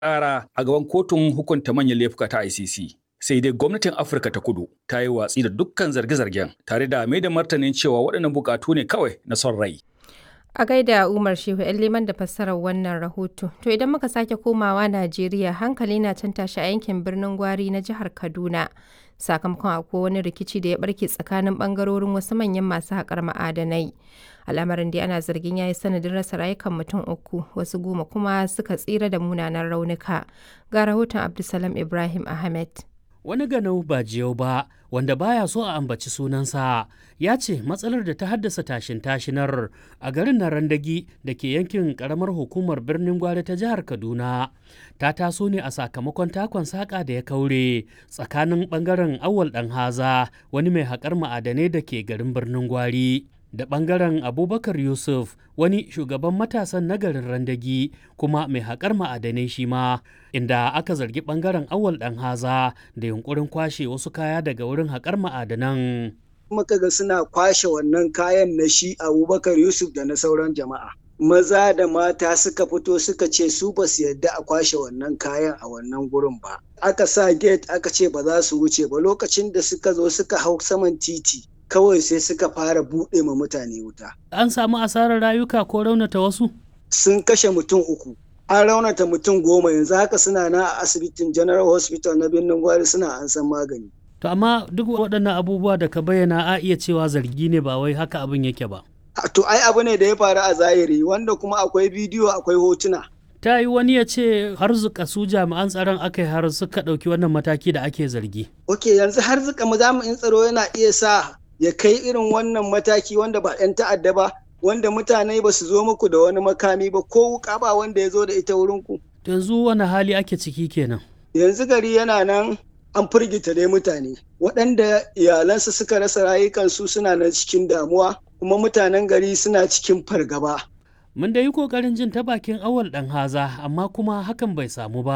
ƙara a gaban kotun hukunta manyan laifuka ta ICC. Sai dai gwamnatin Afirka ta kudu ta yi watsi da dukkan zarge-zargen tare da mai da martanin cewa waɗannan buƙatu ne kawai na son rai. A gaida Umar Shehu ‘yan liman da fassarar wannan rahoto. To idan muka sake komawa Najeriya hankali na can tashi a yankin birnin Gwari na jihar Kaduna. Sakamakon akwai wani rikici da ya barke tsakanin bangarorin wasu manyan masu haƙar ma'adanai. Al'amarin dai ana zargin ya yi sanadin rasa rayukan mutum uku, wasu goma kuma suka tsira da munanan raunuka. Ga rahoton Abdulsalam Ibrahim Ahmed. wani ganau ba jiyau ba wanda baya so a ambaci sunansa ya ce matsalar da ta haddasa tashin tashinar a garin narandagi da ke yankin karamar hukumar birnin gwari ta jihar kaduna ta taso ne a sakamakon takon saƙa da ya kaure tsakanin ɓangaren awal ɗan haza wani mai haƙar ma'adanai da ke garin birnin gwari da ɓangaren abubakar yusuf wani shugaban matasan nagarin randagi kuma mai haƙar ma'adanai shi ma inda aka zargi ɓangaren awal ɗan haza da yunkurin kwashe wasu kaya daga wurin haƙar ma'adanan muka ga suna kwashe wannan kayan na shi abubakar yusuf da na sauran jama'a maza da mata suka fito suka ce su ba su yadda a kwashe wannan kayan a wannan gurin ba aka sa gate aka ce ba za su wuce ba lokacin da suka zo suka hau saman titi kawai sai suka fara buɗe ma mutane wuta. An samu asarar rayuka ko raunata wasu? Sun kashe mutum uku. An raunata mutum goma yanzu haka suna na a asibitin General Hospital na birnin Gwari suna an san magani. To amma duk waɗannan abubuwa da ka bayyana a iya cewa zargi ne ba wai haka abin yake ba. To ai abu ne da ya faru a zahiri wanda kuma akwai bidiyo akwai hotuna. ta yi wani ya ce har zuka su jami'an tsaron aka yi har suka ɗauki wannan mataki da ake zargi. Ok yanzu har zuka jami'in tsaro yana iya sa ya kai irin wannan mataki wanda ba 'yan ta'adda ba wanda mutane ba su zo muku da wani makami ba ko wuka ba wanda ya zo da ita wurinku. yanzu wani hali ake ciki kenan yanzu gari yana nan an firgita dai mutane waɗanda iyalansu suka rasa rayukansu suna nan cikin damuwa kuma mutanen gari suna cikin fargaba mun da yi ƙoƙarin jin ta bakin awal ɗan haza amma kuma hakan bai samu ba